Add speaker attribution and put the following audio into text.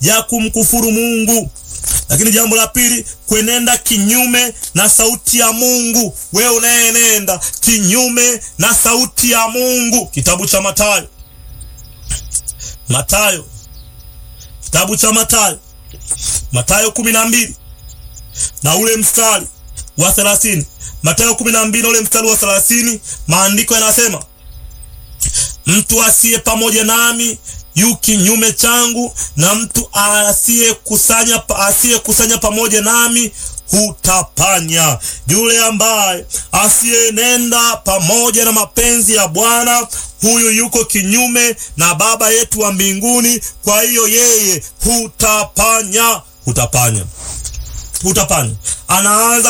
Speaker 1: ya kumkufuru Mungu. Lakini jambo la pili, kwenenda kinyume na sauti ya Mungu. Wewe unayenenda kinyume na sauti ya Mungu, kitabu cha Mathayo, Mathayo, kitabu cha Mathayo, Mathayo kumi na mbili na ule mstari wa thelathini. Mathayo kumi na mbili na ule mstari wa thelathini, maandiko yanasema mtu asiye pamoja nami yu kinyume changu, na mtu asiyekusanya asiyekusanya pamoja nami hutapanya. Yule ambaye asiyenenda pamoja na mapenzi ya Bwana, huyu yuko kinyume na Baba yetu wa mbinguni. Kwa hiyo yeye hutapanya, hutapanya, hutapanya. Anaanza